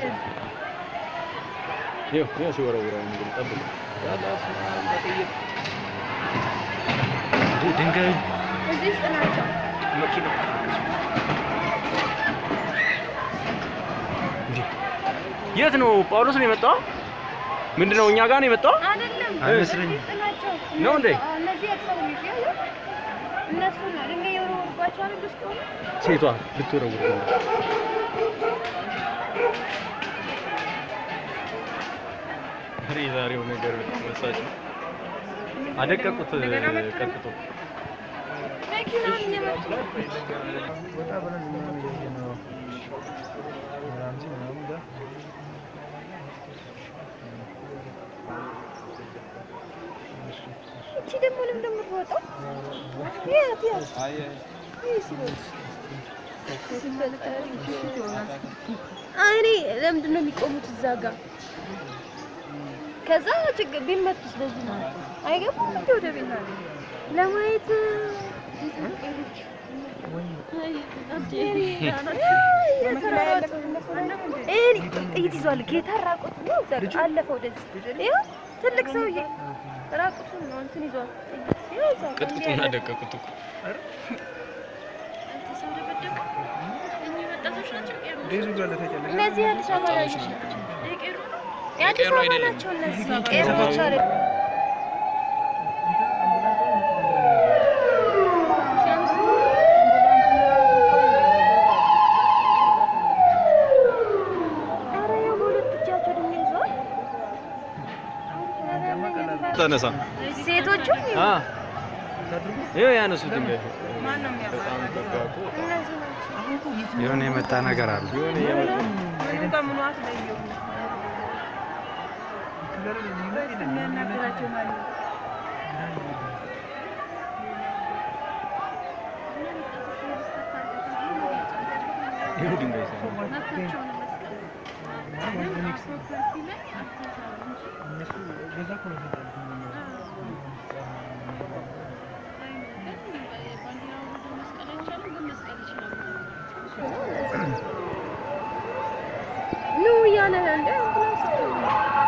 ይኸው ይኸው ሲወረውረው እንግዲህ ጠብቁ። ያለ አስማ በጥይት ድ- ድንጋይ እዚህ ውስጥ ናቸው። መኪና እንዴ! የት ነው ጳውሎስ ነው የመጣው? ምንድን ነው እኛ ጋር ነው የመጣው? አይደለም አይመስለኝም። እዚህ ውስጥ ናቸው። ነው እንዴ? አዎ፣ እነዚህ የተሰውት ያሉ እነሱ ነው ድንጋይ የወረወሩባቸው አይደል ውስጥ ሆነ ሴቷ ልትወረውር ነው። ኧረ የዛሬው ነገር መሳጭ ነው። አደቀቁት ቀጥቶ መኪናውን እየመጡ ወጣ ብለን ምናምን እያየን ነው። ራምዚ ምናምን ጋር እቺ ደግሞ ለምን እንደምትወጣው የት የት እኔ ለምንድን ነው የሚቆሙት እዛ ጋር? ከዛ ችግር ቢመቱስ በዚህ ነው አይገቡም እንዴ ወደ ቤት ለማየት ጥይት ይዟል። ጌታ ራቁት ነው እዛ ጋር አለፈ ወደዚህ። ይኸው ትልቅ ሰውዬ ራቁቱን ነው እንትን ይዟል። ይኸው እዛ ጋር እንዲህ ቅጥቅጡን ያለ- አደቀቁት እኮ ዴዙ ጋር ለተጨለለ እነዚህ የአዲስ አበባ ልጆች ናቸው። የአዲስ የቄሮ አበባ አይደለም። ናቸው እነዚህ ቄሮዎች አይደሉም። ኧረ ይኸው በሁለት እጃቸው ድንጋይ ይዘዋል። ተነሳ ሴቶቹ አ ይኸው ያነሱ ድንጋይ በጣም ጠባቁ እነዚህ ናቸው። የሆነ የመጣ ነገር አለ። የሆነ የመጡ ይኸው ድንጋይ ሲያነሱ እነሱ በዛ እኮ ነው የተጣሉት። ኑ እያለ ነው እንደ አምቡላንስ